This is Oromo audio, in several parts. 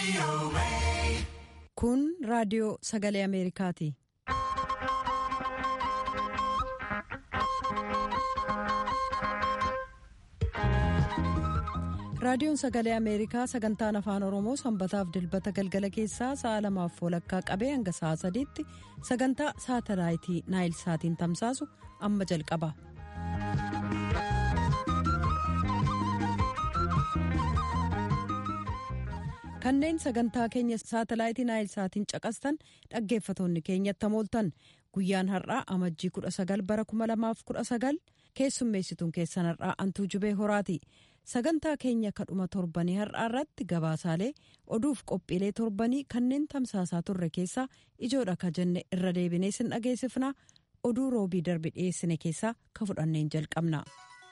Kun raadiyoo sagalee Ameerikaati. Raadiyoon sagalee Ameerikaa sagantaan afaan Oromoo sanbataaf dilbata galgala keessaa sa'a lamaaf walakkaa qabee hanga sa'a sadiitti sagantaa saatalaayitii naayil saatiin tamsaasu amma jalqaba. Kanneen sagantaa keenya saatalaayitii naayil saatiin caqastan dhaggeeffatoonni keenyatti hamooltan guyyaan har'aa amajjii 19 bara 2019 keessummeessituun keessan har'aa antuu jubee horaati. sagantaa keenya kadhuma torbanii har'aa irratti gabaasaalee oduuf qophiilee torbanii kanneen tamsaasaa turre keessaa ijoodha ka jenne irra deebinee sin dhageessifna oduu roobii darbe dhiyeessine keessaa ka fudhanneen jalqabna.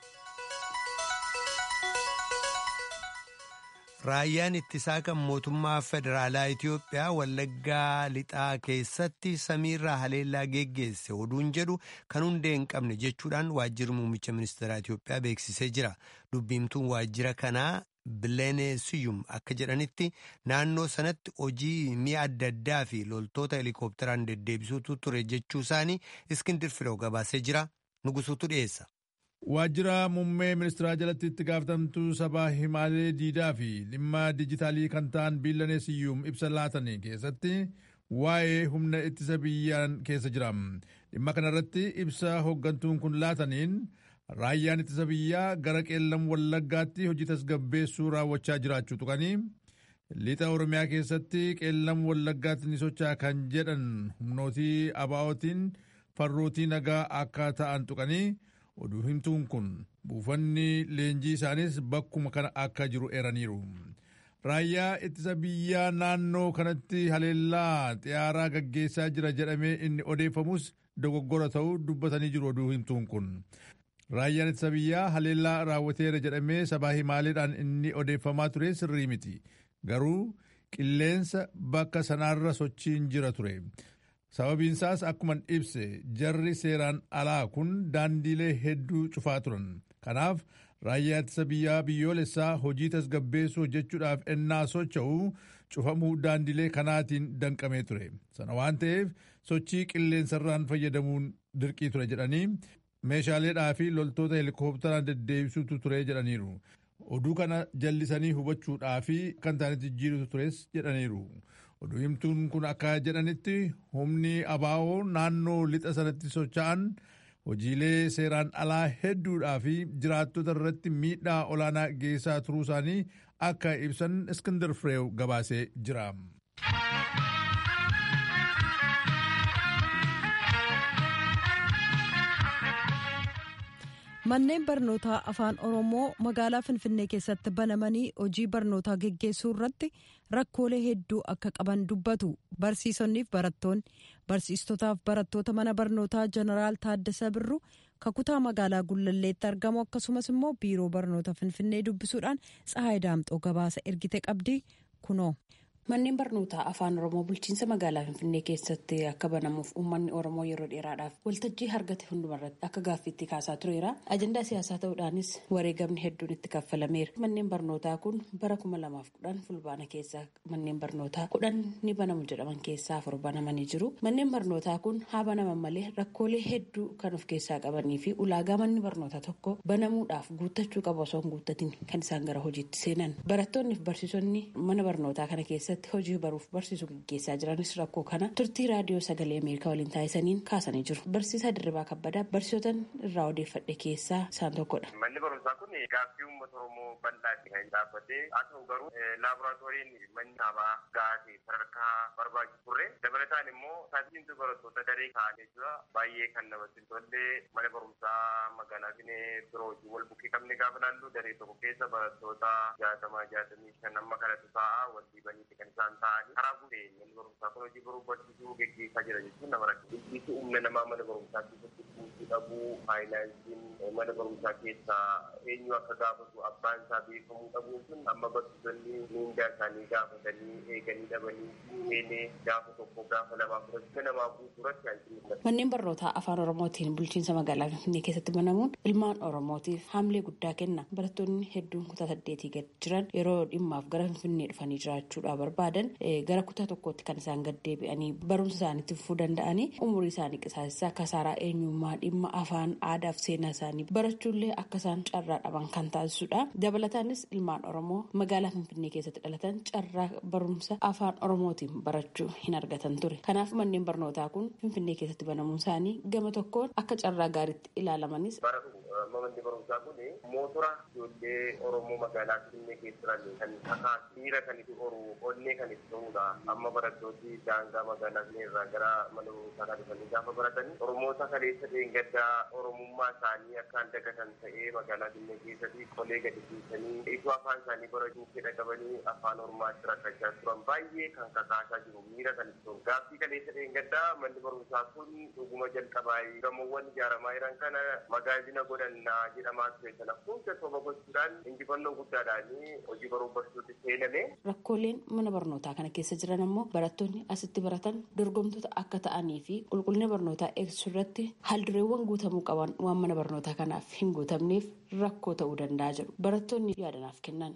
Raayyaan ittisaa kan mootummaa federaalaa Itiyoophiyaa wallaggaa lixaa keessatti samiirraa haleellaa geggeesse oduun jedhu kan hundee hin qabne jechuudhaan waajjirri muummicha ministeeraa Itiyoophiyaa beeksisee jira. Dubbiimtuun waajjira kanaa Bileenee Siyyum akka jedhanitti naannoo sanatti hojii mi'a adda addaa fi loltoota helikoophteraan deddeebisuutu ture jechuu isaanii Iskindir Firoo gabaasee jira. Nugusuutu dhiyeessa. Waajjira muummee ministeeraa jalatti itti gaafatamtuu sabaa himaalee diidaa fi dhimma dijitaalii kan ta'an Bileenee Siyyum ibsa laatan keessatti waa'ee humna ittisa biyyaan keessa jira. Dhimma kanarratti ibsa hooggantuun kun laataniin raayyaan ittisa biyyaa gara qeellam wallaggaatti hojii tasgabbeessuu raawwachaa jiraachuu tuqanii lixa oromiyaa keessatti qeellam wallaggaatti ni socho'a kan jedhan humnootii abaa'ootiin farrootii nagaa akka ta'an tuqanii oduu himtuun kun buufanni leenjii isaanis bakkuma kana akka jiru eeraniiru. Raayyaa ittisa biyyaa naannoo kanatti haleellaa xiyyaaraa gaggeessaa jira jedhamee inni odeeffamus dogoggora ta'uu dubbatanii jiru oduu himtuun kun. Raayyaan ittisa biyyaa haleellaa raawwateera jedhamee sabaa himaaleedhaan inni odeeffamaa ture sirrii miti. Garuu qilleensa bakka sanaarra sochiin jira ture. Sababiinsaas akkuman ibse jarri seeraan alaa kun daandiilee hedduu cufaa turan. Kanaaf raayyaa ittisa biyyaa biyyoolessaa hojii tasgabbeessuu hojjechuudhaaf ennaa socho'u cufamuu daandiilee kanaatiin danqamee ture. Sana waan ta'eef sochii qilleensarraan fayyadamuun dirqii ture jedhanii meeshaaleedhaa fi loltoota helikoophteraan deddeebisuutu ture jedhaniiru. Oduu kana jallisanii hubachuudhaa fi kan ta'anitti jijjiirutu tures jedhaniiru. Oduu himtuun kun akka jedhanitti humni abaa'oo naannoo lixa sanatti socho'an hojiilee seeraan alaa hedduudhaa fi jiraattota irratti miidhaa olaanaa geessaa turuu isaanii akka ibsan Iskindar Fireew gabaasee jira. Manneen barnootaa afaan Oromoo magaalaa Finfinnee keessatti banamanii hojii barnootaa geggeessuu irratti rakkoolee hedduu akka qaban dubbatu. Barsiisonniif barattoonni barsiistotaaf barattoota mana barnootaa Jeneraal Taaddasa Birruu kakutaa magaalaa Gullalleetti argamu akkasumas immoo biiroo barnoota Finfinnee dubbisuudhaan Tsahaay Daamxoo gabaasa ergite qabdi kunoo. Manneen barnootaa afaan Oromoo bulchiinsa magaalaa Finfinnee keessatti akka banamuuf uummanni Oromoo yeroo dheeraadhaaf waltajjii argate hundumarratti akka gaaffiitti kaasaa tureera. Ajandaa siyaasaa ta'uudhaanis wareegamni hedduun itti kaffalameera. Manneen barnootaa kun bara kuma lamaaf kudhan fulbaana keessa manneen barnootaa kudhan ni banamu jedhaman keessaa afur banamanii jiru. Manneen barnootaa kun haa banaman malee rakkoolee hedduu kan of keessaa qabanii fi ulaagaa manni barnootaa tokko banamuudhaaf guuttachuu qabu osoo hin guuttatin kan isaan gara hojiitti seenan. Barattoonni fi barsiisonni mana barnootaa kana keessatti hojii baruuf barsiisuu gaggeessaa jiranis rakkoo kana turtii raadiyoo sagalee ameerikaa waliin taasisaniin kaasanii jiru barsiisaa dirribaa kabbadaa barsiisotan irraa odeeffadhe keessaa isaan tokkodha. manni barumsaa kun gaaffii uummata oromoo bal'aatti kan dhaabbatee haa ta'u garuu laaboraatooriin manni dhaabaa gahaa sadarkaa barbaachisu turre dabalataan immoo taasisiintu barattoota daree kaa'anii jira baay'ee kan namatti tolle mana barumsaa magaalaa finee biroo wajjin wal bukkee qabne gaafa laallu daree tokko keessa barattoota jaatamaa jaatamii shan amma kanatu ta'a wal dhiibaniiti kan isaan ta'anii karaa guutee manni barumsaa kun hojii baruu barsiisuu geggeessaa jira jechuun nama rakkisa humna namaa mana barumsaa keessatti kuusuu dhabuu faayinaansiin mana barumsaa keessaa eenyu akka gaafatu abbaan isaa beekamuu dhabuu sun amma barsiisonni miindaa isaanii gaafatanii eeganii dhabanii seenee gaafa tokko gaafa lamaa fudhachuu namaa guutuu irratti hanqinni Manneen barnootaa afaan Oromootiin bulchiinsa magaalaa Finfinnee keessatti banamuun ilmaan Oromootiif haamilee guddaa kenna. Barattoonni hedduun kutaa saddeetii gad jiran yeroo dhimmaaf gara Finfinnee dhufanii jiraachuudhaaf barbaadan gara kutaa tokkootti kan isaan gad deebi'anii barumsa isaaniitti fufuu danda'anii umurii isaanii qisaasessaa kasaaraa eenyummaa dhimma afaan aadaa fi seenaa isaanii barachuullee akka isaan carraa dhaban kan taasisudha. Dabalataanis ilmaan Oromoo magaalaa Finfinnee keessatti dhalatan carraa barumsa afaan Oromootiin barachuu hin argatan ture. Kanaaf manneen barnootaa kun Finfinnee keessatti banamuun isaanii gama tokkoon akka carraa gaariitti ilaalamanis. Manni barumsaa kun mootora ijoollee Oromoo magaalaa Finfinnee keessa jiran kan kakaasu miira kan itti horu onnee kan itti ta'udha. Amma barattooti daangaa magaalaa Finfinnee irraa gara mana barumsaa kan dhufanii gaafa baratan Oromoota kaleessa gaddaa Oromummaa isaanii akkaan dagatan ta'ee magaalaa Finfinnee keessatti qolee gadi dhiisanii ituu afaan isaanii barachuuf fedha qabanii afaan Oromaatti rakkachaa turan baay'ee kan kakaasaa jiru miira kan itti ta'u. Gaaffii kaleessa gaddaa manni barumsaa kun dhuguma jalqabaa gamoowwan ijaaramaa jiran kana magaazina godhannaa jedhamaa ture sana hunda soba gochuudhaan injifannoo guddaadhaan hojii baruu barsiisuutti seename. Rakkooleen mana barnootaa kana keessa jiran ammoo barattoonni asitti baratan dorgomtoota akka ta'anii fi qulqullina barnootaa eegsisuu irratti haaldureewwan guutamuu qaban waan mana barnootaa kanaaf hin guutamneef rakkoo ta'uu danda'a jedhu barattoonni yaadanaaf kennan.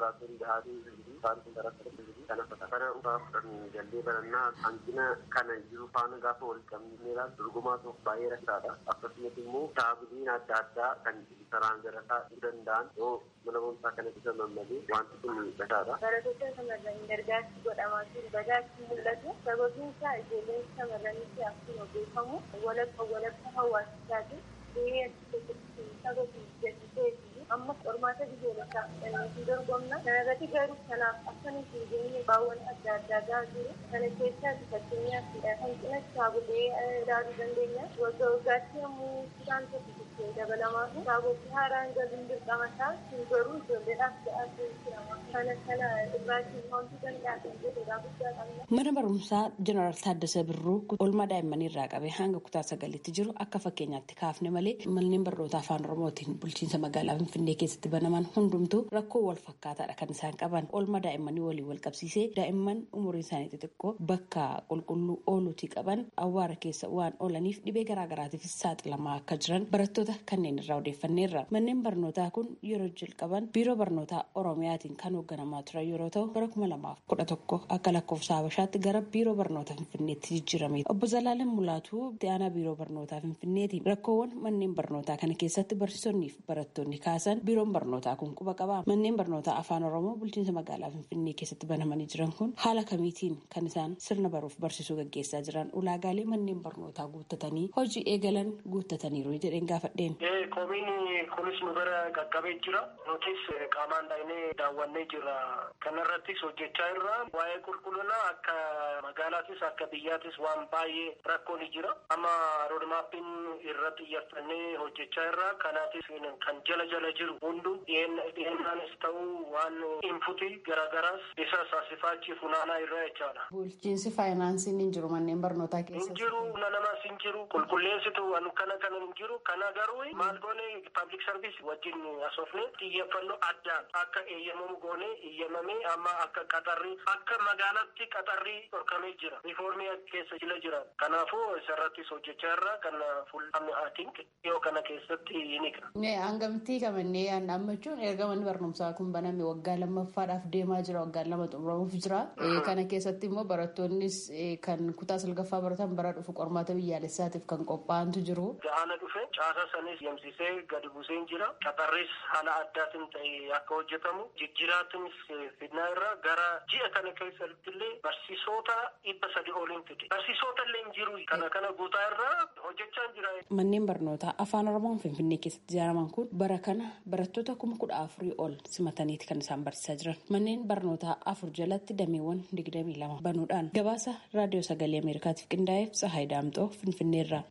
kana dhugaa fudhanii jallee barannaa hanqina kana jiru faana gaafa wal qabneedha dorgomaa tokko baay'ee rakkaadha akkasumas immoo kitaabileen adda addaa kan saraan garataa danda'an yoo mana barumsaa kana keessa mammalee wanti kun mul'ataadha. Barattoota shamarranii gargaarsi godhamaa jiru badaatti mul'atu sababiin isaa ijoolleen shamarranitti akkuma beekamu walakka walakka hawaasichaati gahee achi keessatti saba jajjitee amma qormaata biyyoolessaa hin dorgomna kanarratti garuu kanaaf akka nuti hin geenye baawwan adda addaa gahaa jiru kana keessaa fakkeenyaaf hanqina kitaabolee ilaaluu dandeenya waggaa waggaatti yommuu isaan tokko dabalamaa fi kitaabolee haaraan galuun dirqamataa hin garuu ijoolleedhaaf ga'aa jirama kana kana irraatii wanti danda'an jedhudha guddaa qabna. Mana barumsaa Jeneraal Taaddasee Birruu oolmaa daa'immanii irraa qabee hanga kutaa sagalitti jiru akka fakkeenyaatti kaafne malee manneen barnootaa afaan Oromootiin bulchiinsa magaalaa Finfinnee keessatti banaman hundumtuu rakkoo wal fakkaataadha kan isaan qaban. Oolmaa daa'immanii waliin wal qabsiisee daa'imman umuriin isaanii xixiqqoo bakka qulqulluu ooluutii qaban awwaara keessa waan oolaniif dhibee garaagaraatiifis saaxilamaa akka jiran barattoota kanneen irraa odeeffanneerra. Manneen barnootaa kun yeroo jalqaban biiroo barnootaa Oromiyaatiin kan hoogganamaa turan yeroo ta'u bara kuma lamaaf kudha tokko akka lakkoofsa Habashaatti gara biiroo barnoota Finfinneetti jijjiirame. Obbo Zalaaleen Mulaatuu itti aanaa biiroo barnootaa Finfinneeti. Rakkoowwan manneen barnootaa kana keessatti barsiisonnii fi barattoonni kaasan biiroon barnootaa kun quba qaba. Manneen barnootaa afaan Oromoo bulchiinsa magaalaa Finfinnee keessatti banamanii jiran kun haala kamiitiin kan isaan sirna baruuf barsiisuu gaggeessaa jiran ulaagaalee manneen barnootaa guuttatanii hojii eegalan guuttataniiru jedheen gaafadheen. Komiin kunis nu bira qaqqabee jira. Nutis qaamaan dhaynee daawwannee jira. Kanarrattis hojjechaa irra waa'ee qulqullinaa akka magaalaattis akka biyyaattis waan baay'ee rakkoon jira. Amma roodmaappiin irratti xiyyeeffannee hojjechaa irra kanaatis kan jala jala jiru hundu dhiyeennaanis ta'uu waan inputii garaagaraas isa saasifaachi funaanaa irra jechaadha. Bulchiinsi faayinaansiin hin jiru manneen barnootaa keessa. Hin jiru nanamas hin jiru qulqulleessitu waan kana kana hin jiru kana garuu maal goone paablik sarviis wajjin asoofne xiyyeeffannoo addaan akka eeyyamamu goone eeyyamamee amma akka qaxarrii akka magaalaatti qaxarrii dhorkamee jira riifoormii keessa jila jira kanaafuu isarrattis hojjechaa irra kana fuul'amne aatink dhiyoo kana keessatti ni qaba. Hangamitti kamannee yaadammachuun erga manni barnoomsaa kun baname waggaa lammaffaadhaaf deemaa jira waggaa lama xumuramuuf jira kana keessatti immoo barattoonnis kan kutaa salgaffaa baratan bara dhufu qormaata biyyaalessaatiif kan qophaa'antu jiru. Gahaana dhufe caasa sanis yamsisee gadi buuseen jira qaxarris haala addaatiin ta'e akka hojjetamu jijjiiraatinis fidnaa irra gara ji'a kana keessatti illee barsiisota dhibba sadi oliin fide barsiisota illee hin jiru kana kana guutaa irra hojjechaa jira. Manneen barnootaa afaan oromoon finfinnee keessatti ijaaraman kun bara kana barattoota kuma kudha afurii ol simataniiti kan isaan barsiisaa jiran manneen barnootaa afur jalatti dameewwan digdamii lama banuudhaan gabaasa raadiyoo sagalee ameerikaatiif qindaa'eef tsahaay daamxoo finfinneerra.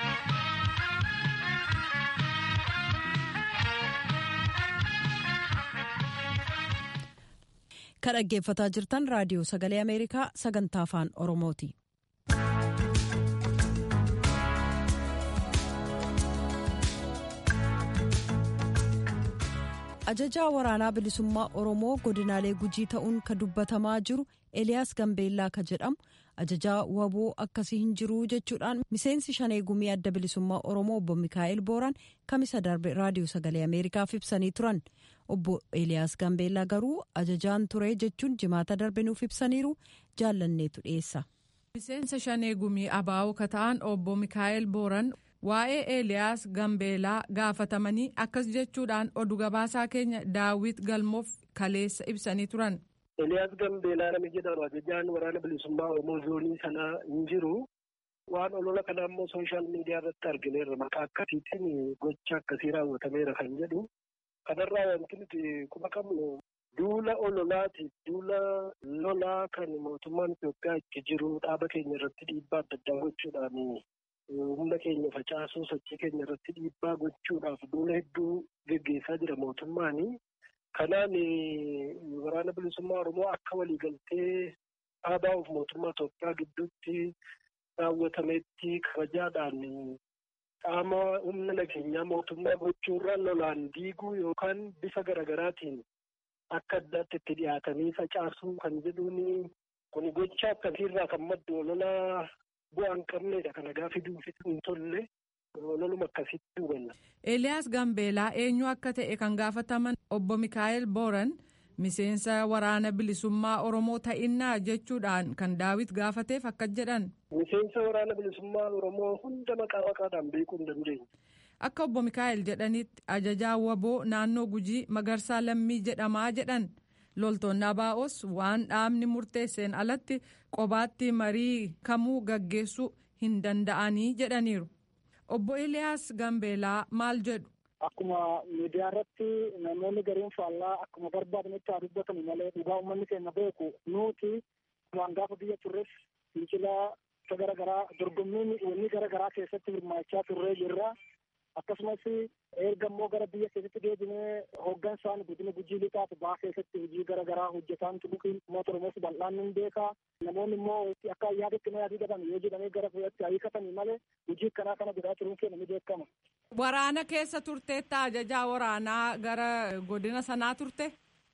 kan dhaggeeffataa jirtan raadiyoo sagalee ameerikaa sagantaa afaan oromooti. ajajaa waraanaa bilisummaa oromoo godinaalee gujii ta'uun ka dubbatamaa jiru eliyaas gambeellaa ka jedhamu ajajaa waboo akkasii hin jiru jechuudhaan miseensi shanee gumii adda bilisummaa oromoo obbo mikaa'el booraan kamisa darbe raadiyoo sagalee ameerikaaf ibsanii turan obbo Eeliyaas Gambeellaa garuu ajajaan ture jechuun jimaata darbe nuuf ibsaniiru jaallanneetu dhiyeessa. miseensa shanee gumii abaa'oo kata'an obbo Mikaa'el Booran waa'ee Eeliyaas Gambeelaa gaafatamanii akkas jechuudhaan oduu gabaasaa keenya daawwit galmoof kaleessa ibsanii turan. Eeliyaas Gambeelaa namni jedhamu ajajaan waraana bilisummaa Oromoo zoonii sanaa hin jiru. Waan olola kana immoo sooshaal miidiyaa irratti argineerra maqaa akkasiitiin gocha akkasii raawwatameera kan jedhu. Kanarraa wanti nuti quba qabnu duula ololaati duula lolaa kan mootummaan Itoophiyaa itti jiru dhaaba keenya irratti dhiibbaa adda addaa gochuudhaan humna keenya facaasuu sochii keenya irratti dhiibbaa gochuudhaaf duula hedduu geggeessaa jira mootummaani. Kanaan waraana bilisummaa Oromoo akka waliigaltee dhaabaa of mootummaa Itoophiyaa gidduutti raawwatametti kabajaadhaan qaama humna nageenyaa mootummaa gochuurra lolaan diiguu yookaan bifa garaagaraatiin akka addaatti itti dhiyaatanii facaasuu kan jedhuun kun gocha akkasiirraa kan maddu olola bu'aa hin qabnedha kana gaafi duufi hin tolle ololuma akkasitti hubanna. Eeliyaas Gambeelaa eenyu akka ta'e kan gaafataman obbo Mikaa'el Booran miseensa waraana bilisummaa Oromoo ta'innaa jechuudhaan kan daawit gaafateef akka jedhan. Miseensa waraana bilisummaa Oromoo hunda maqaa maqaadhaan beekuu hin dandeenye. Akka obbo Mikaa'el jedhanitti ajajaa waboo naannoo gujii magarsaa lammii jedhamaa jedhan loltoonni abaa'os waan dhaabni murteesseen alatti qobaatti marii kamuu gaggeessuu hin danda'anii jedhaniiru. Obbo Eliyaas Gambeelaa maal jedhu? Akkuma miidiyaa irratti namoonni gariin faallaa akkuma barbaadanitti haa dubbatamu malee dhugaa uummanni keenya beeku nuti waan gaafa biyya turres fincilaa gara garaa dorgommiin wanni gara garaa keessatti hirmaachaa turree jirra. akkasumas erga immoo gara biyya keessatti deebinee hooggansaan godina gujii lixaaf baa keessatti hojii gara garaa hojjetaan turuun uummata oromoos bal'aan ni beeka namoonni immoo akka yaadatti na yaaduu dhaban yoo jedhamee gara fuudhatti hiikatanii malee hojii akkanaa kana godhaa turuun keenya ni beekama. Waraana keessa turteetta ajajaa waraanaa gara godina sanaa turte?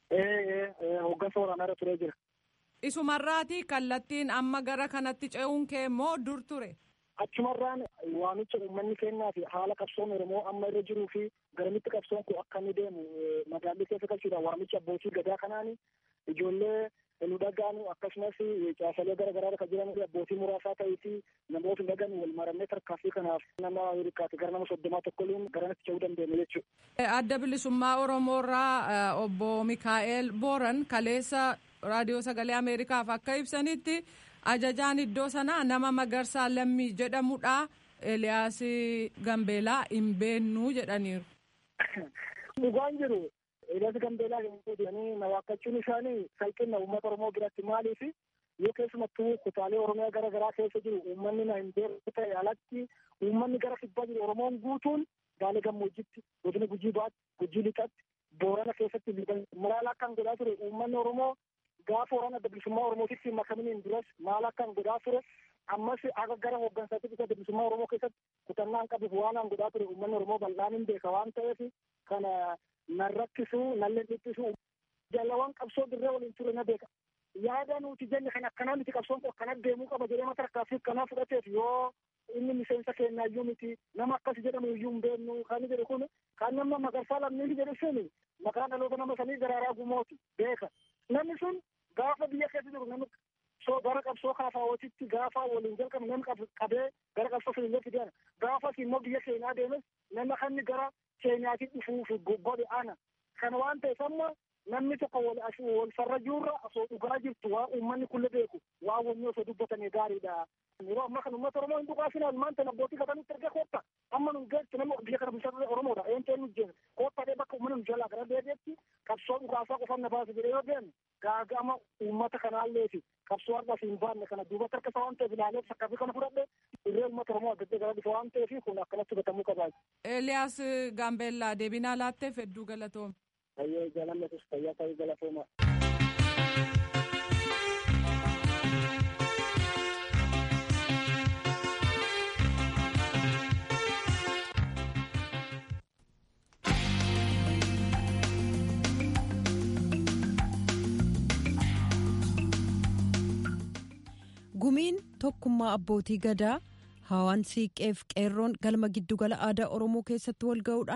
Ee hooggansa waraanaa irra turee jira. Isumarraati kallattiin amma gara kanatti ce'uun kee immoo dur ture? achumarraan waamicha uummanni kennaa fi haala qabsoon oromoo amma irra jiruu fi garamitti qabsoon kun akka inni deemu magaalli keessa galchuudhaan waamicha abbootii gadaa kanaan ijoollee nu dhagaanu akkasumas caasalee gara garaa kan jiran abbootii muraasaa ta'eeti namoota dhagan wal maramee tarkaaffii kanaaf nama hirkaate gara nama soddomaa tokkoliin garanatti ce'uu dandeenya jechuudha. Adda bilisummaa Oromoorraa obbo Mikaa'el Booran kaleessa raadiyoo sagalee Ameerikaaf akka ibsanitti ajajaan iddoo sanaa nama magarsaa lammii jedhamudha eliyaas gambeelaa hin beennuu jedhaniiru. dhugaan jiru eliyaas gambeelaa hin jedhanii na waakkachuun isaanii salphina uummata oromoo biratti maaliif yoo keessumattuu kutaalee oromiyaa gara garaa keessa jiru uummanni na hin beeku ta'e alatti uummanni gara kibbaa jiru oromoon guutuun gaalee gammoojjitti godina gujii baatti gujii lixatti boorana keessatti muraala akkan godhaa ture uummanni oromoo gaafa waraana adda bilisummaa oromootitti makamaniin duras maal akkan godhaa ture ammas aga gara hooggansaatti isa adda bilisummaa oromoo keessatti kutannaan qabuuf waan an godhaa ture uummanni oromoo bal'aan hin beeka waan ta'eef kana nan rakkisu nan leenxisisu jaalawwan qabsoo dirree waliin ture na beeka yaada nuti jenne kan akkanaa miti qabsoon kun akkana deemuu qaba jedhee mata rakkaaffii akkanaa fudhateef yoo inni miseensa keenya iyyuu miti nama akkas jedhamu iyyuu hin beeknu kan jedhu kun kan nama magarsaa lammiin jedhu sun maqaa dhaloota nama sanii garaaraa gumooti beeka namni sun gaafa biyya keessa jiru namni so gara qabsoo kaafawootitti gaafa waliin jalqabe namni qabee gara qabsoo filiiletti deema gaafas immoo biyya keenyaa deemes nama kanni gara keenyaatti dhufuuf godhe ana kana waan ta'eef amma namni tokko wal wal farra jirra osoo dhugaa jirtu waa uummanni kulle beeku waa wanni osoo dubbatame gaariidha. Yeroo ammaa kana uummata Oromoo hin dhugaasinan maanta abbootii gatanitti erga kootta amma nu geessu nama biyya kana bulchaa Oromoodha eenyutu eenyu jeena kootta dhee bakka uummanni nu jalaa gara deebi'etti qabsoo dhugaasaa qofaan na baasa jedhee yoo deeme gaagama uummata kanaalleeti qabsoo har'as hin baanne kana duubatti harka isaa waan ta'eef ilaalee sakkaafi kana fudhadhe irree uummata Oromoo adda gara dhufa waan ta'eef kun akkanatti gatamuu qabaa. Eeliyaas Gaambeellaa deebinaa laatteef hedduu galatoome. Fayyee jaalannetus fayyaa ta'uu galatooma. gumiin tokkummaa abbootii gadaa hawaan siiqqeef qeerroon galma giddugala aadaa oromoo keessatti wal ga'uudhaan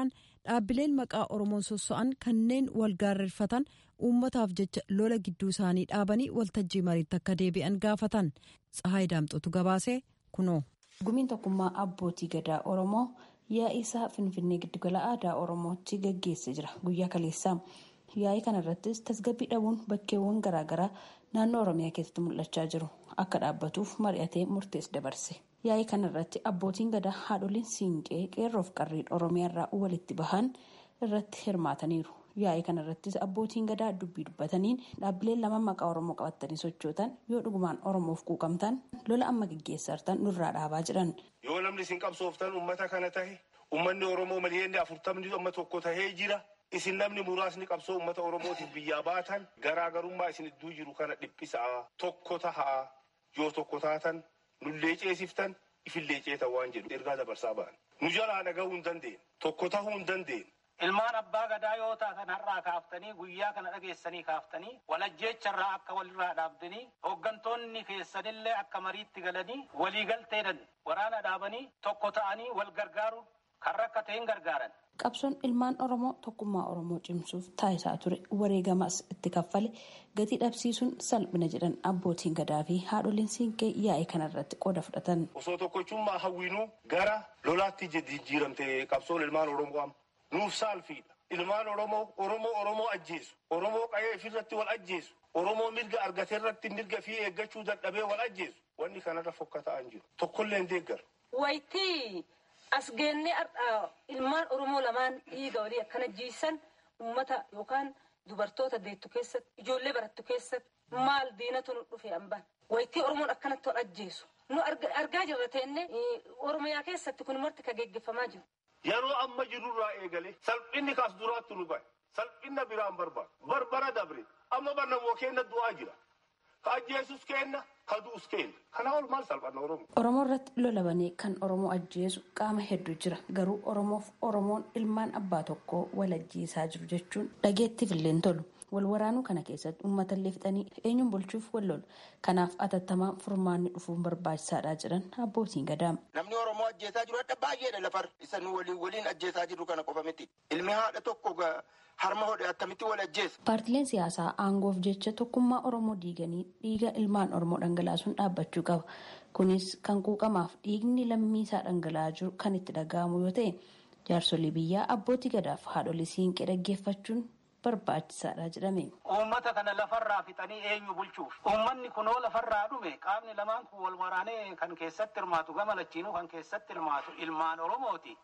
dhaabbileen maqaa oromoon sosso'an kanneen wal gaarreeffatan uummataaf jecha lola gidduu isaanii dhaabanii waltajjii mariitti akka deebi'an gaafatan tsahaay daamxotu gabaasee kunoo. gumiin tokkummaa abbootii gadaa oromoo yaa'ii isaa finfinnee giddugala aadaa oromootti gaggeessee jira guyyaa kaleessaa yaa'ii kana irrattis tasgabbii dhabuun bakkeewwan garaagaraa naannoo oromiyaa keessatti mul'achaa jiru akka dhaabbatuuf mari'atee murtees dabarse yaa'ii kana irratti abbootiin gadaa haadholiin siinqee qeerroof qarreen oromiyaa irraa walitti bahan irratti hirmaataniiru yaa'ii kana irrattis abbootiin gadaa dubbii dubbataniin dhaabbileen lama maqaa oromoo qabatanii sochootan yoo dhugumaan oromoof quuqamtan lola amma gaggeessartan nurraa dhaabaa jiran. yoo namni isin qabsooftan ummata kana tahe ummanni oromoo miliyoonni afurtamni amma tokko tahee jira isin namni muraasni qabsoo ummata oromootiif biyyaa baatan garaagarummaa isin idduu jiru kana dhiphisaa tokko tahaa yoo tokko taatan nullee ceesiftan ifillee ceetan waan jedhu ergaa dabarsaa ba'an nu jalaa dhagahuu hin dandeenye tokko tahuu hin dandeenye. Ilmaan abbaa gadaa yoo taatan har'aa kaaftanii guyyaa kana dhageessanii kaaftanii walajjeecharraa akka walirraa dhaabdanii hooggantoonni keessanillee akka mariitti galanii waliigalteedhan waraana dhaabanii tokko ta'anii wal gargaaruun kan rakkateen gargaaran. Qabsoon ilmaan Oromoo tokkummaa Oromoo cimsuuf taasisaa ture wareegamas itti kaffale gatii dhabsiisuun salphina jedhan abbootiin gadaa fi haadholiin siinqee yaa'ii kanarratti qooda fudhatan. Osoo tokkochummaa hawwiinuu gara lolaatti jijjiiramte qabsoon ilmaan Oromoo nuuf saalfiidha. Ilmaan Oromoo Oromoo Oromoo ajjeesu. Oromoo qayee ofirratti wal ajjeesu. Oromoo mirga argate irratti mirga fi eeggachuu dadhabee wal ajjeesu. Wanni kanarra fokkata'an jiru. Tokkollee hin deeggaru. Wayitii as geennee ilmaan Oromoo lamaan dhiiga walii akkana jiisan uummata yookaan dubartoota deettu keessatti ijoollee barattu keessatti maal diinatu nu dhufe hambaan. Wayitii Oromoon akkanatti wal ajjeesu. Nu argaa jirra teenne Oromiyaa keessatti kun marti kan geggeeffamaa jiru. Yeroo amma jirurraa eegale salphinni kaas duraatti nu bahe salphinna biraan barbaadu barbara dabre amma barnamoo kenna du'aa jira ka ajjeesus kenna ka du'us kenna kana ol maal salphanna oromoo. Oromoo irratti lola banee kan Oromoo ajjeesu qaama hedduu jira garuu Oromoof Oromoon ilmaan abbaa tokkoo wal ajjeesaa jiru jechuun dhageettiif illee tolu. wal waraanuu kana keessatti uummata illee fixanii eenyuun bulchuuf wal lolu kanaaf atattamaan furmaanni dhufuun barbaachisaadha jedhan abbootiin gadaam. Namni Oromoo ajjeesaa jiru adda baay'eedha lafar isa nu waliin waliin ajjeesaa jiru kana qofa miti. Ilmi haadha tokko harma hodhe attamitti wal ajjeesa. Paartileen siyaasaa aangoof jecha tokkummaa Oromoo diiganii dhiiga ilmaan Oromoo dhangalaasuun dhaabbachuu qaba. Kunis kan quuqamaaf dhiigni lammiisaa dhangala'aa jiru kan itti dhaga'amu yoo ta'e jaarsolii biyyaa abbootii gadaaf haadholii siinqee dhaggeeffachuun barbaachisaadha jedhame. Uummata kana lafarraa fixanii eenyu bulchuuf uummanni kunoo lafarraa dhume qaamni lamaan kun wal waraanee kan keessatti hirmaatu gama lachiinuu kan keessatti hirmaatu ilmaan Oromooti.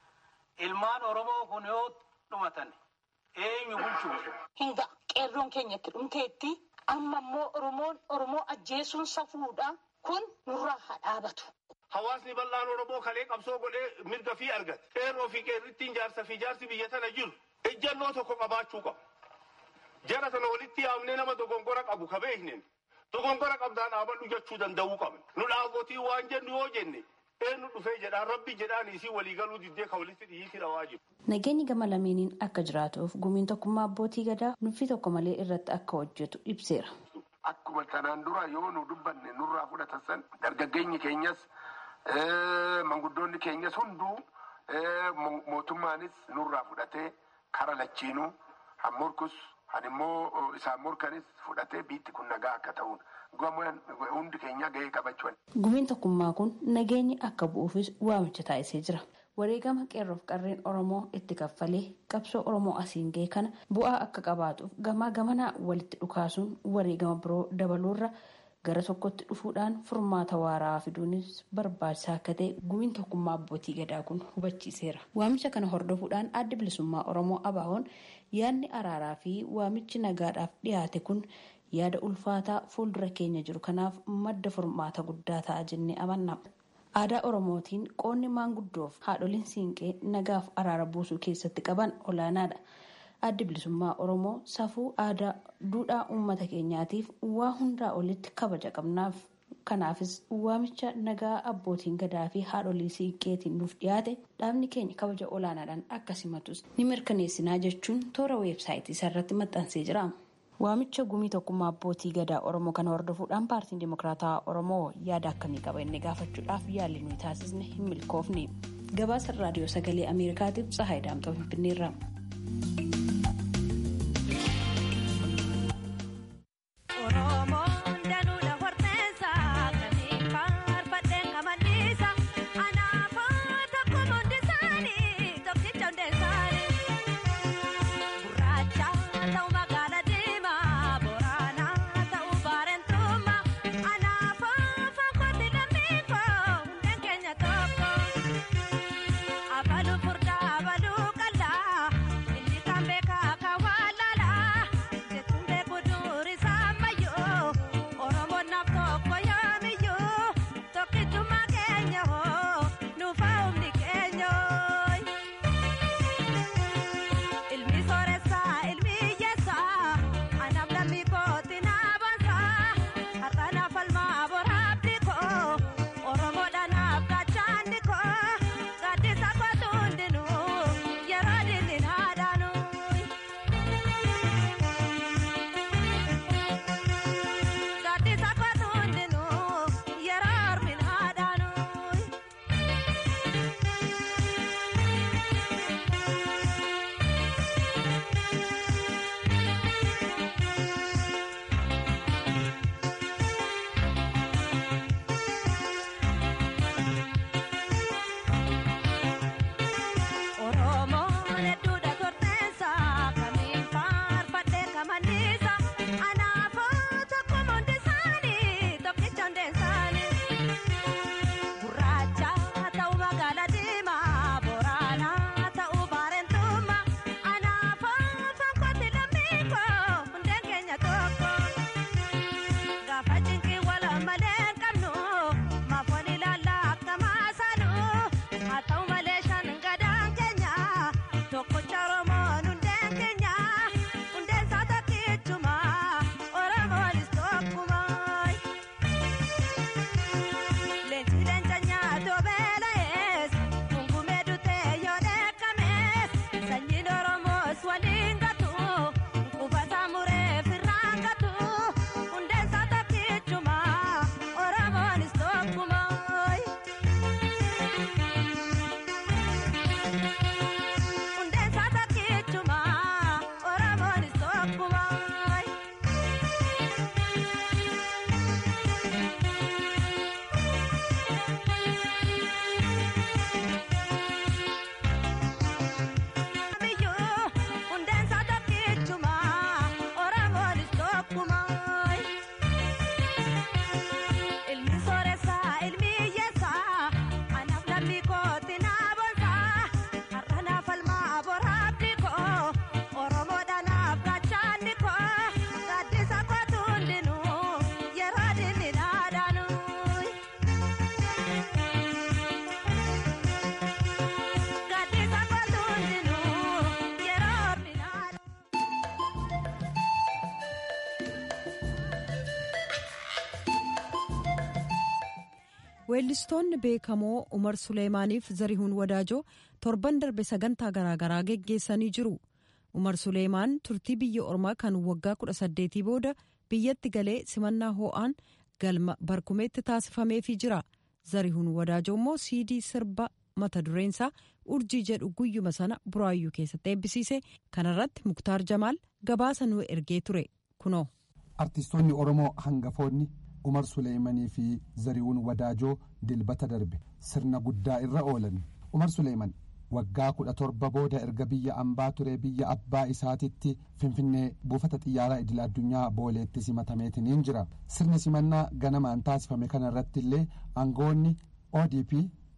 Ilmaan Oromoo kun yoo dhumatan eenyu bulchuuf. Hinga qeerroon keenyatti dhumteetti amma immoo Oromoon Oromoo ajjeesuun safuudha kun nurraa haa dhaabatu. Hawaasni bal'aan Oromoo kalee qabsoo godhee mirga fi argate. Qeerroo fi qeerrittiin jaarsa fi jaarsi biyya tana jiru. ejjannoo tokko qabaachuu qabu. Jara sana walitti yaamnee nama dogongora qabu ka beeknen dogongora qabdaan dhaabadhu jechuu danda'uu qabna. Nu dhaabotii waan jennu yoo jenne eenyu dhufee jedhaan rabbi jedhaan isii waliigaluu diddee ka walitti dhiyiitti dhawaa jiru. Nageenyi gama lameeniin akka jiraatuuf gumiin tokkummaa abbootii gadaa nuffii tokko malee irratti akka hojjetu ibseera. Akkuma kanaan dura yoo nu dubbanne nurraa fudhatan san dargaggeenyi keenyas manguddoonni keenyas hunduu mootummaanis nurraa fudhatee kara lachiinuu han morkus han immoo isaan morkanis fudhatee biitti kun nagaa akka ta'uun hundi keenya gahee qabachuun. Gumiin tokkummaa kun nageenyi akka bu'uufis waamicha taasisee jira. Wareegama qeerroof qarreen Oromoo itti kaffalee qabsoo Oromoo asiin gahe kana bu'aa akka qabaatuuf gamaa gamanaa walitti dhukaasuun wareegama biroo dabaluurra gara tokkotti dhufuudhaan furmaata waaraa fiduunis barbaachisaa akka ta'e gumiin tokkummaa abbootii gadaa kun hubachiiseera. Waamicha kana hordofuudhaan adda bilisummaa Oromoo ABO'n yaadni araaraa fi waamichi nagaadhaaf dhiyaate kun yaada ulfaataa fuuldura keenya jiru kanaaf madda furmaata guddaa ta'a jennee amanna. Aadaa Oromootiin qoonni maanguddoof haadholiin siinqee nagaaf araara buusuu keessatti qaban olaanaadha. addi bilisummaa oromoo safuu aadaa duudhaa uummata keenyaatiif waa hundaa olitti kabaja qabnaaf kanaafis waamicha nagaa abbootiin gadaa fi haadholii siinqeetiin nuuf dhiyaate dhaabni keenya kabaja olaanaadhaan akka simatus ni mirkaneessinaa jechuun toora weebsaayitii isaarratti maxxansee jira. waamicha gumii tokkummaa abbootii gadaa oromoo kana hordofuudhaan paartiin dimokiraataa oromoo yaada akkamii qaba inni gaafachuudhaaf yaalii nuyi taasisne hin milkoofne. gabaasa raadiyoo sagalee ameerikaatiif tsahaay daamxoo finfinneerra. weellistoonni beekamoo umar suleemaaniif zarihuun wadaajoo torban darbe sagantaa garaagaraa geggeessanii jiru umar suleemaan turtii biyya ormaa kan waggaa kudha saddeetii booda biyyatti galee simannaa hoo'aan galma barkumeetti taasifameefii jira zarihuun wadaajoo immoo siidii sirba mata dureensaa urjii jedhu guyyuma sana buraayyuu keessatti eebbisiise kanarratti muktaar jamaal gabaasa nu ergee ture kunoo. artistoonni oromoo hangafoonni. umar suleemanii fi zarihuun wadaajoo dilbata darbe sirna guddaa irra oolan umar suleeman waggaa kudha torba booda erga biyya ambaa ture biyya abbaa isaatitti finfinnee buufata xiyyaaraa idil addunyaa booleetti simatameetiniin jira sirni simannaa ganamaan taasifame kana irratti illee aangoonni odp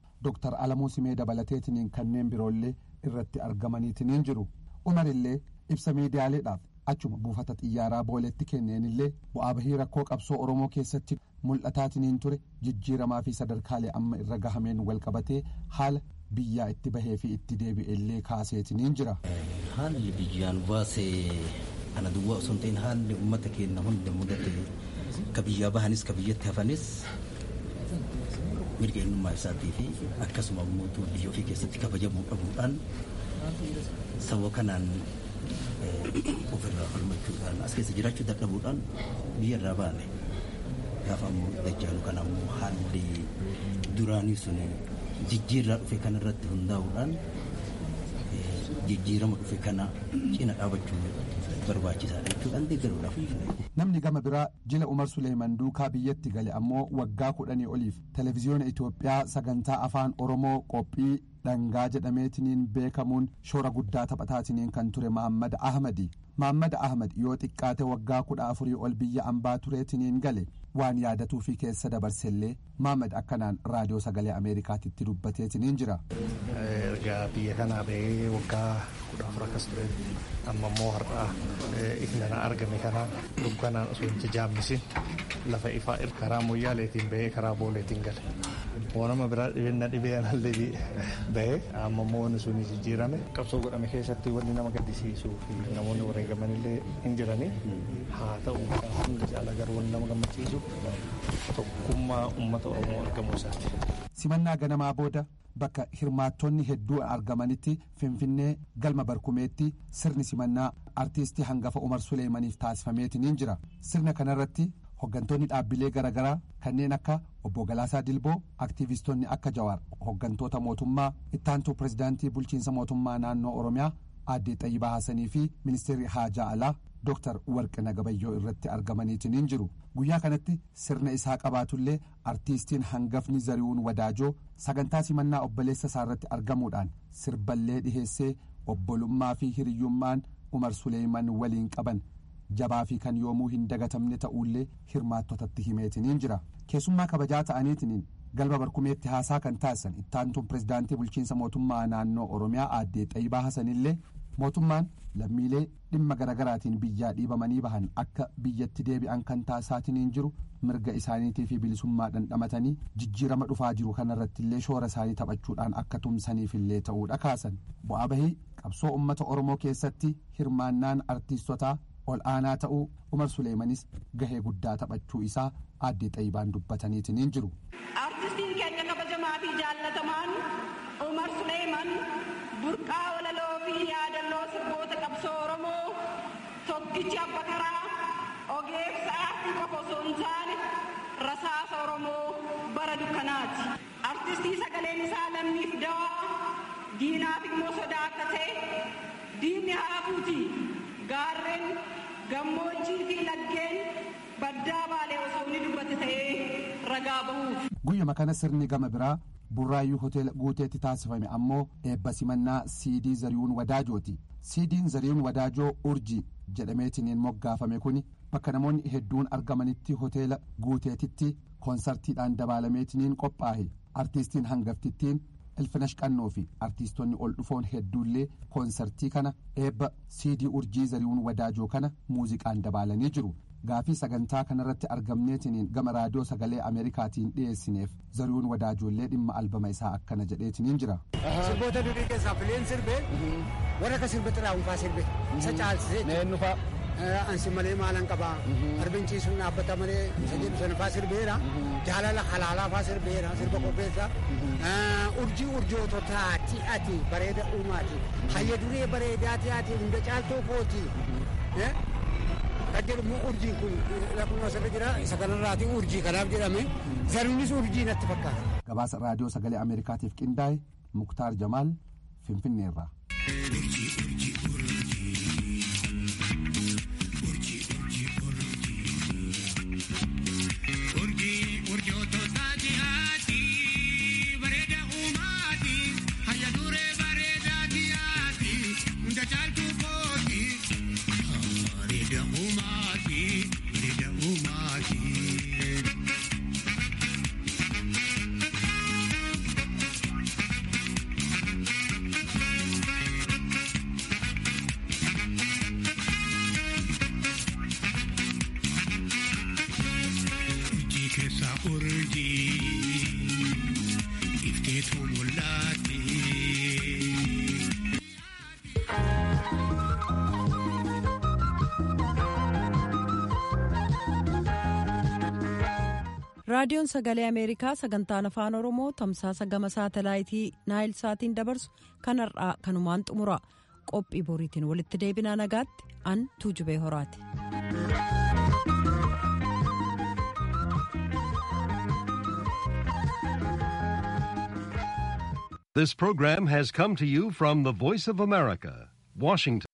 dr alamuu simee dabalateetiniin kanneen biroollee irratti argamaniitiniin jiru umar illee ibsa miidiyaaleedhaaf achuma buufata xiyyaaraa booleetti kenneenillee bu'aa bahii rakkoo qabsoo oromoo keessatti mul'ataatiniin ture jijjiiramaa fi sadarkaalee amma irra gahameen walqabatee haala biyyaa itti bahee fi itti deebi'ellee kaaseetiniin jira. haalli biyyaan baasee ana duwwaa osoo hin ta'in haalli uummata keenya hunda mudate ka biyyaa bahanis ka biyyatti hafanis mirga eenyummaa isaatii fi akkasuma mootuu biyya ofii keessatti kabajamuu dhabuudhaan saba kanaan ofirraa falmachuudhaan as keessa jiraachuu dadhabuudhaan biyya irraa baane gaafa ammoo dajjaalu kana ammoo haalli duraanii sun jijjiirraa dhufe kanarratti hundaa'uudhaan jijjiirama dhufe kana cina dhaabachuu barbaachisaadha jechuudhaan deeggaruudhaaf. Namni gama biraa jila Umar Suleeman duukaa biyyatti gale ammoo waggaa kudhanii oliif televezyiyoona Itoophiyaa sagantaa afaan Oromoo qophii dhangaa jedhameetiniin beekamuun shoora guddaa taphataatiin kan ture Mahammad Ahmadi. Mahammad Ahmad yoo xiqqaate waggaa kudha afurii ol biyya ambaa tureetiniin gale waan yaadatuu fi keessa dabarsellee Mahammad akkanaan raadiyoo sagalee Ameerikaatitti dubbateetiniin jira. Ergaa biyya kanaa bahee waggaa kudha afur akkas ture amma immoo har'aa ifnana argame kana dukkanaan osoo hin jajaammisin lafa ifaa karaa moyyaaleetiin bahee karaa booleetiin gale. Waanuma biraa dhibeenna dhibee anallee bahee amma immoo wanni sun jijjiirame qabsoo godhame keessatti wanni nama gaddisiisuu fi namoonni wareegaman illee hin jirani haa ta'u hundi caala garuu wanni nama gammachiisu tokkummaa uummata Oromoo argamuu isaati. Simannaa ganamaa booda bakka hirmaattonni hedduun argamanitti finfinnee galma barkumeetti sirni simannaa artiistii hangafa umar suleemaniif taasifameetiniin jira sirna kanarratti hoggantoonni dhaabbilee garaagaraa kanneen akka obbo Galaasaa Dilboo aktiivistoonni akka Jawaar hoggantoota mootummaa ittaantuu pirezidaantii bulchiinsa mootummaa naannoo Oromiyaa aadde Xayyibaa Haasanii fi ministeerri Haajaa Alaa Dooktar Warqina Gabayyoo irratti argamaniitiniin jiru. Guyyaa kanatti sirna isaa qabaatullee artiistiin hangafni Zarihuun Wadaajoo sagantaa simannaa obboleessa isaa irratti argamuudhaan sirballee dhiheessee obbolummaa fi hiriyyummaan Umar Suleeman waliin qaban jabaa fi kan yoomuu hin dagatamne ta'ullee hirmaattotatti himeetiniin jira. Keessummaa kabajaa ta'aniitiniin galma barkumeetti haasaa kan taasisan ittaantuun pirezidaantii bulchiinsa mootummaa naannoo Oromiyaa aadde Xayyibaa Hasanillee mootummaan lammiilee dhimma garaagaraatiin biyyaa dhiibamanii bahan akka biyyatti deebi'an kan taasisaatiniin jiru mirga isaaniitii fi bilisummaa dhandhamatanii jijjiirama dhufaa jiru kanarratti illee shoora isaanii taphachuudhaan akka tumsaniifillee ta'uudha kaasan bu'aa bahii qabsoo ummata oromoo keessatti hirmaannaan artiistotaa ol aanaa ta'uu umar suleemanis gahee guddaa taphachuu isaa aadde xayyibaan dubbataniitiniin jiru. artistiin keenya kabajamaa fi jaallatamaan umar suleeman burqaa walaloo fi yaadannoo sirboota qabsoo oromoo tokkichi abba karaa ogeessa aartii qofa osoo hin taane rasaasa oromoo bara dukkanaati artistii sagaleen isaa lammiif dawaa diinaaf immoo sodaa akka ta'e diinni haafuuti gaarreen gammoojjii fi laggeen baddaa baalee osoo inni dubbate ta'ee ragaa bahuuf. guyyuma kana sirni gama biraa burraayyuu hoteela guuteetti taasifame ammoo eebba simannaa siidii zariyuun wadaajooti siidiin zariyuun wadaajoo urjii jedhameetiniin moggaafame kun bakka namoonni hedduun argamanitti hoteela guuteetitti koonsartiidhaan dabaalameetiniin qophaa'e artiistiin hangaftittiin ilfinash qannoo fi artiistonni ol dhufoon hedduullee koonsartii kana eebba siidii urjii zariyuun wadaajoo kana muuziqaan dabaalanii jiru gaafii sagantaa kanarratti argamneetiniin gama raadiyoo sagalee ameerikaatiin dhiyeessineef zariyuun wadaajoollee dhimma albama isaa akkana jedheetiniin jira. sirboota durii keessaa fileen sirbe warra akka sirbe xiraawunfaa sirbe isa caalsisee eenyufaa ansi malee maalan qabaa arbinciisuun dhaabbata malee sadii bisanafaa sirbeera jaalala halaalaafaa sirbeera sirba qopheessa urjii urjoototaati ati bareeda uumaati hayya duree bareedaati ati hunda caaltoo kooti kan jedhamu urjiin kun lakkuma asirra jira isa kanarraati urjii kanaaf jedhame zaruunis urjii natti fakkaata. gabaasa raadiyoo sagalee ameerikaatiif qindaa'e muktaar jamaal finfinneerraa. raadiyoon sagalee ameerikaa sagantaan afaan oromoo tamsaasa gama saatalaayitii naayil saatiin dabarsu kan har'aa kanumaan xumura qophii boriitiin walitti deebinaa nagaatti an tuujubee horaati. This program has come to you from the Voice of America, Washington.